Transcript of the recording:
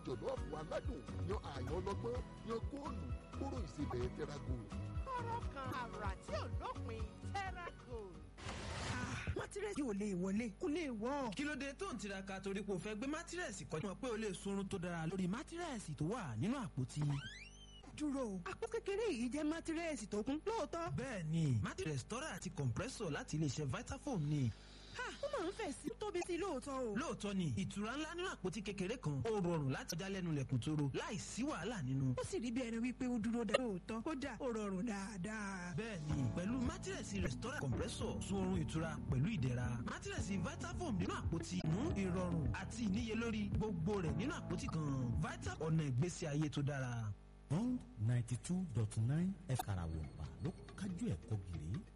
jọ̀lọ́ọ̀fù aládùn yan àyàn ọlọ́gbọ́n yan góòlù kóró ìsebẹ̀ tẹ́rágò. kọ́rọ́ kan àrà tí ò lópin tẹ́rágò. mátírẹ́sì ò lè wọlé kó lè wọ́. kí ló dé tó ń tiraka torí pé o fẹ́ gbé mátírẹ́sì kọjá mọ̀ pé o lè sunrun tó dára lórí mátírẹ́sì tó wà nínú àpótí. dúró àpò kékeré yìí jẹ́ mátírẹ́sì tó kún lóòótọ́. bẹ́ẹ̀ ni mátírẹ́sì tọ́ra àti compressor láti iléeṣẹ́ vitafoam ni. ha ó máa ń fẹ̀ sí tóbi sí lóòótọ́ o. lóòótọ́ ni ìtura ńlá nínú àpótí kékeré kan ó rọrùn láti kọjá lẹ́nu lẹ̀kùn tóró láì sí wàhálà nínú. ó sì rí bí ẹni wípé ó dúró dáa lóòótọ́ kódà ó rọrùn dáadáa. bẹ́ẹ̀ni pẹ̀lú mátírẹ̀sì rẹ̀sítọ́rà compressor sun oorun ìtura pẹ̀lú ìdẹ̀ra mátírẹ̀sì vitafoam nínú àpótí mú ìrọ̀rùn àti ìníyelórí gbogbo rẹ̀ nínú àpótí kan vitafoam ọ̀nà ìgbésí ayé tó dára. bond ninety two dot nine ẹ̀ka àràwọ̀ ọ̀pá ló kájú ẹ̀kọ́ gírí